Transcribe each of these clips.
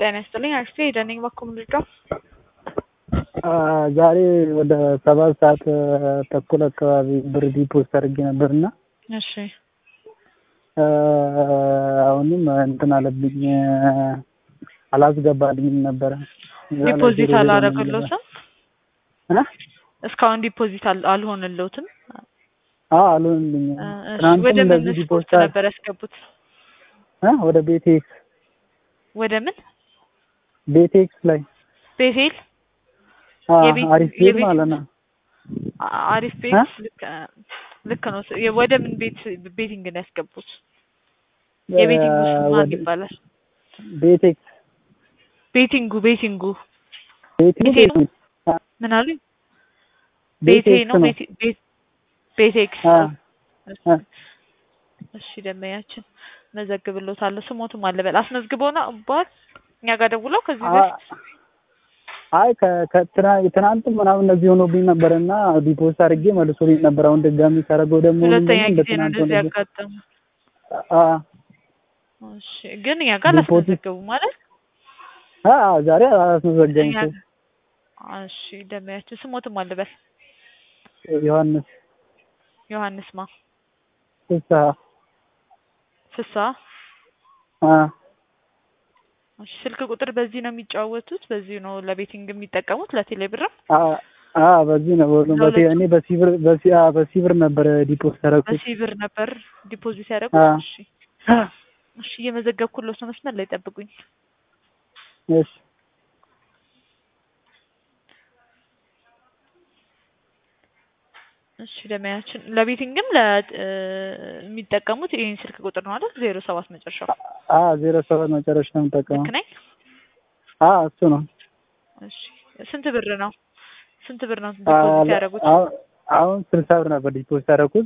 ጤና ይስጥልኝ አክስቴ ደነኝ ባኩም ልጇ ዛሬ ወደ ሰባት ሰዓት ተኩል አካባቢ ብር ዲፖዚት አድርጌ ነበርና እሺ አሁንም እንትን አለብኝ አላስገባልኝም ነበረ። ዲፖዚት አላረግሎትም እስካሁን ዲፖዚት አልሆንልዎትም? አዎ አልሆንልኝም። እሺ ትናንትም ወደ ምን እንደዚህ ስፖርት ዲፖዚት ነበር ያስገቡት? እ ወደ ቤቴክስ ወደ ምን ቤቴክስ ላይ ቤቴል አ የቤት- አሪፍ ቤት የቤት- ማለት ነው። አ- አሪፍ ቤት ልክ ልክ ነው። የ- ወደ ምን ቤት ቤቲንግ ነው ያስገቡት? የቤቲንግ ውስጥ ማን ወደ ይባላል? ቤቴክስ ቤቲንጉ ቤቲንጉ ቤቴክስ ቤቴ ነው? ምን አሉኝ? ቤቴ ቤቴክስ ነው ነው። ቤቴ ቤት ቤቴክስ አ አ እሺ ደመያችን መዘግብሎታለሁ። ስሞትም አለበል አስመዝግበው ነው ባል እኛ ጋር ደውለው ከዚህ በፊት አይ ከ- ከትና- ትናንትም ምናምን እንደዚህ ሆኖብኝ ነበር እና ዲፖዚት አድርጌ መልሶልኝ ነበር። አሁን ድጋሚ ሳደርገው ደግሞ ሁለተኛ ምንድነው እንደ ጊዜ ነው ትናንት እንደዚህ ሆነብኝ። ያጋጠሙ። አ እሺ ግን እኛ ጋር ዲፖዚት- አላስመዘገቡ ማለት አ ዛሬ አላስመዘገም እኛ እኮ እሺ ደመያችን ስሞትም አለበል ዮሐንስ ዮሐንስ ማ ፍስሀ ፍሳ አ እሺ ስልክ ቁጥር በዚህ ነው የሚጫወቱት? በዚህ ነው ለቤቲንግ የሚጠቀሙት ለቴሌ ብርም? አ አ በዚህ ነው ሁሉም በቴ ለሁለቱም? እኔ በሲብር በሲ አ በሲብር ነበር ዲፖዚት ያደረኩት። በሺህ ብር ነበር ዲፖዚት ያደረጉት? አ እሺ እሺ እየመዘገብኩለት ነው። መስመር ላይ ጠብቁኝ። እሺ እሺ ደመያችን ለቤቲንግም ለሚጠቀሙት ይህን ስልክ ቁጥር ነው አይደል? ዜሮ ሰባት መጨረሻው አ ዜሮ ሰባት መጨረሻ ነው የምጠቀመው። ልክ ነኝ? አ እሱ ነው። እሺ ስንት ብር ነው? ስንት ብር ነው አ ዲፖዚት ያደረጉት? አሁን አሁን ስልሳ ብር ነበር ዲፖዚት ያደረኩት።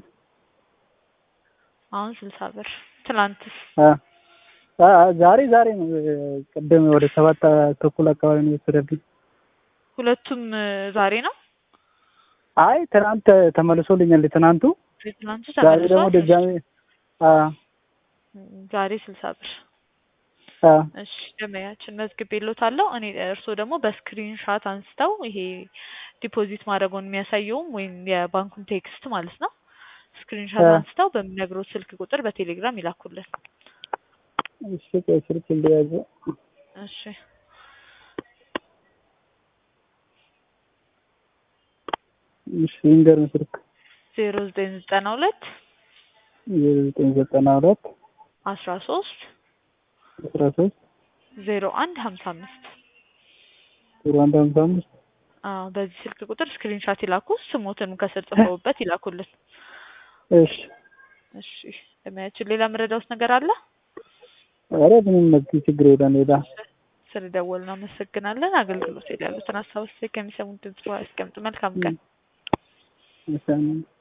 አሁን ስልሳ ብር። ትናንትስ? አ አ ዛሬ ዛሬ ነው ቅድም ወደ ሰባት ተኩል አካባቢ ነው የወሰደብኝ። ሁለቱም እ, ዛሬ ነው? አይ ትናንት ተመልሶልኛል። ትናንቱ ትናንቱ ዛሬ ደግሞ ተመልሷል? ድጋሚ አ ዛሬ ስልሳ ብር። አ እሺ ደመያችን መዝግቤልዎታለሁ። እኔ እርስዎ ደግሞ በስክሪን ሻት አንስተው ይሄ ዲፖዚት ማድረጉን የሚያሳየውም ወይም የባንኩን ቴክስት ማለት ነው ስክሪን ሻት አ አንስተው በሚነግሩት ስልክ ቁጥር በቴሌግራም ይላኩልን። እሺ ቆይ ስልክ እንደያዘ እሺ እሺ ይንገርም ስልክ ዜሮ ዘጠኝ ዘጠና ሁለት ዘጠኝ ዘጠና ሁለት አስራ ሶስት አስራ ሶስት ዜሮ አንድ ሀምሳ አምስት ዜሮ አንድ ሀምሳ አምስት አዎ በዚህ ስልክ ቁጥር ስክሪን ሻት ይላኩ። ስሞትንም ከስር ጽፈውበት ይላኩልን። እሺ እሺ ደመያችን ሌላ የምረዳውት ነገር አለ? ኧረ ምንም መግቢ ችግር የለም ሌላ ስለደወልን አመሰግናለን። አገልግሎት ላይ ያሉትን ሀሳብ አስተያየት ከሚሰሙን ድምጽ ያስቀምጡ። መልካም ቀን። እሺ